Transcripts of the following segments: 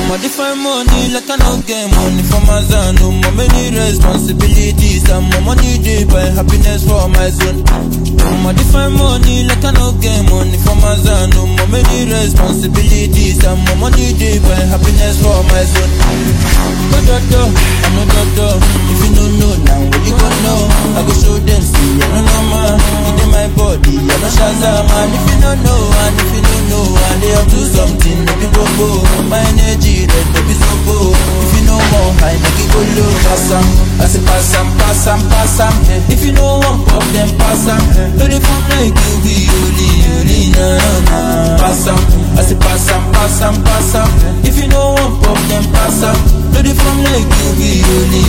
I'm a different money, like I no get money for my zone. No more many responsibilities. I'm more money day by happiness for my zone. I'm a different money, like I no get money for my zone. No more many responsibilities. I'm more money day by happiness for my zone. No dodo, I'm no dodo. If you don't know now, what you gonna know? I go show them, see, I don't know man. It in my body, I no Shazam. And if you don't know, and if you don't know, and they up to something, no be bobo. My energy, red, no be sobo. If you know more, I make it go low. Pass 'em, I say pass 'em, pass 'em, pass 'em. If you know one pop, then pass 'em. But if I'm like you, be only, only, na na na. Pass 'em, I say pass 'em, pass 'em, pass 'em. If you know one pop, then pass 'em. But if I'm like you, be only,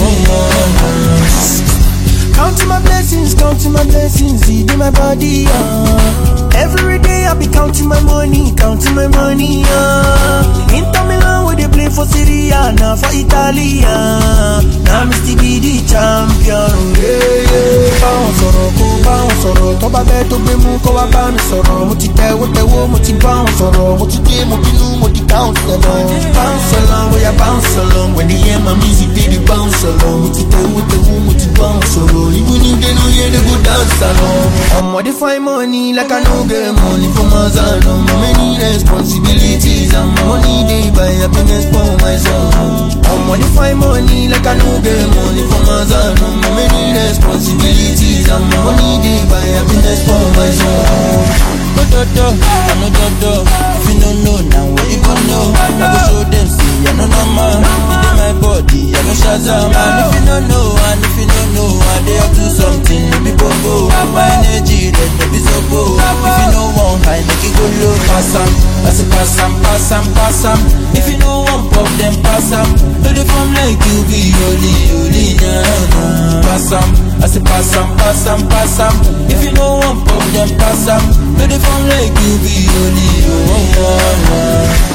only, Counting my blessings, counting my blessings, see in my body, uh. Every day I be counting my money, counting my money, uh. Inter Milan where they play for Serie A, now for Italy, uh. Now me still be the champion, yeah, yeah. Báwọn sọ̀rọ̀ kó báwọn sọ̀rọ̀, tó bá bẹ́ẹ̀ tó gbé mú kó wá bá mi sọ̀rọ̀. Mo ti tẹ̀wó tẹ̀wó, mo ti báwọn sọ̀rọ̀. Mo ti dé, mo bínú, mo di bounce along. Bounce along, bóyá bounce along. When they hear my music, they dey bounce along. Mo ti tẹ̀wó tẹ̀wó, mo ti bounce sọ̀rọ̀. Even if they no hear, they go dance along. Ọmọ dey find money like I no get money for my son. Ọmọ many responsibilities and my money dey buy happiness for my son. Ọmọ dey find money like I no get money for my son. Ọmọ many responsibilities and my money dey buy happiness for my son. No dodo, I no dodo. If you don't know now, what you gonna know? I go show them, see, I no normal. It in my body, I no Shazam. And if you don't know, and if you don't know, I they up to something, no be bobo. My energy, red, no be sobo. If you know one high, make it go low. Pass 'em, I say pass 'em, pass 'em, pass 'em. If you know one pop, then pass 'em. But if I'm like you, be holy, holy, na na. Pass 'em, I say pass 'em, pass 'em, pass 'em. If you know one pop, then pass 'em. But if I'm like you, be holy, oh, oh, oh.